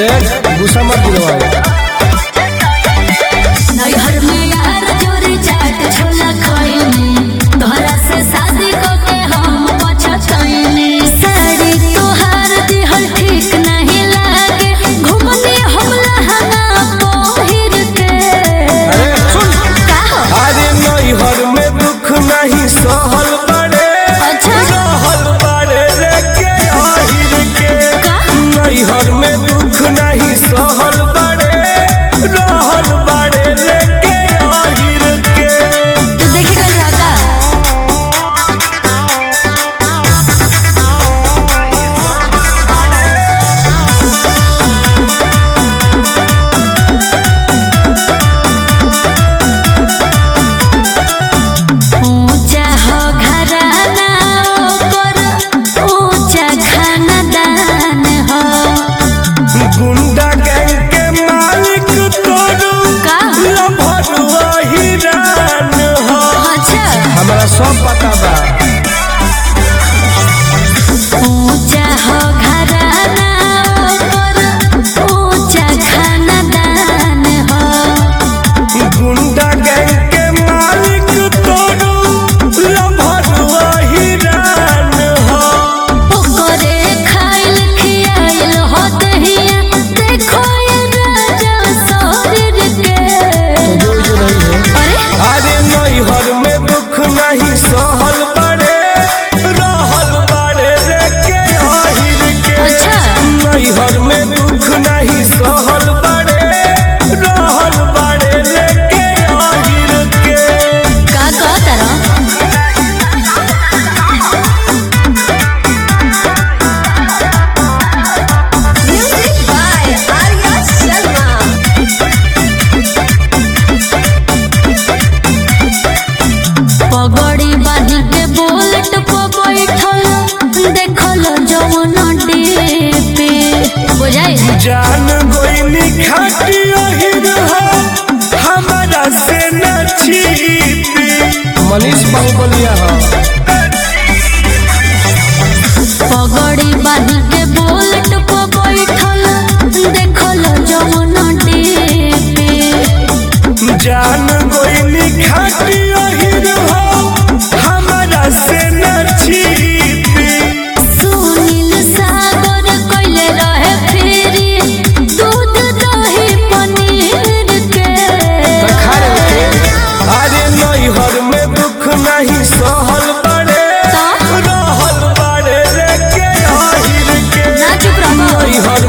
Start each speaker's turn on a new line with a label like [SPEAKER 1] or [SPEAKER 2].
[SPEAKER 1] देख गुस्सा मत दिलवाए
[SPEAKER 2] नैहर में यार चोरी चाट छोला खइनी तोहरा से शादी को के हम पछतइनी साड़ी तोहार दिहल ठीक नहीं लागे घुमने हम लहंगा पहिर के
[SPEAKER 1] अरे सुन
[SPEAKER 2] का हो
[SPEAKER 1] अरे नैहर में दुख नहीं सहल बड़े
[SPEAKER 2] अच्छा।
[SPEAKER 1] रहल बड़े रे के आहिर के
[SPEAKER 2] का?
[SPEAKER 1] नैहर में दुख नहीं सहल बड़े रहल बड़े रे के आहिर के
[SPEAKER 2] तू देखे कल जाता ऊंचा हो घराना ओकर ऊंचा खानदान हो
[SPEAKER 1] गुंडा गैंग के मालिक तोरू
[SPEAKER 2] का?
[SPEAKER 1] लभरुआ हिरान हो
[SPEAKER 2] अच्छा
[SPEAKER 1] हमरा सब पता बा
[SPEAKER 2] ऊंचा हो घराना ओकर ऊंचा खानदान हो
[SPEAKER 1] गुंडा गैंग के मालिक तोरू लभरुआ हिरान हो
[SPEAKER 2] ओकरे खाइल खियाइल हो दहिया देखो ये राजा शरीर के अरे
[SPEAKER 1] अरे नैहर में दुख नहीं सहल बड़े रहल बड़े रे के आहिर के
[SPEAKER 2] अच्छा।
[SPEAKER 1] नैहर में दुख नहीं सहल बड़े रहल बड़े रे के आहिर के
[SPEAKER 2] का कहता रहो Music by Arya Sharma. पगड़ी बांध के बुलेट पर बैठल देखल जवन पे बुझाई
[SPEAKER 1] जान गोइनी खाटी अहिर हो हमारा से न छिपी मनीष बाहुबलिया हो
[SPEAKER 2] पगड़ी बांध के बुलेट पर बैठल देखल जवन पे
[SPEAKER 1] जान गोइनी खाटी अहिर हो हमारा से न छिपी
[SPEAKER 2] सुनील सागर कइले रहे फेरी दूध दही पनीर के
[SPEAKER 1] अरे नैहर में दुख नहीं सहल बड़े
[SPEAKER 2] तो?
[SPEAKER 1] रहल बड़े रे के आहिर के
[SPEAKER 2] ना चुप रहो
[SPEAKER 1] नैहर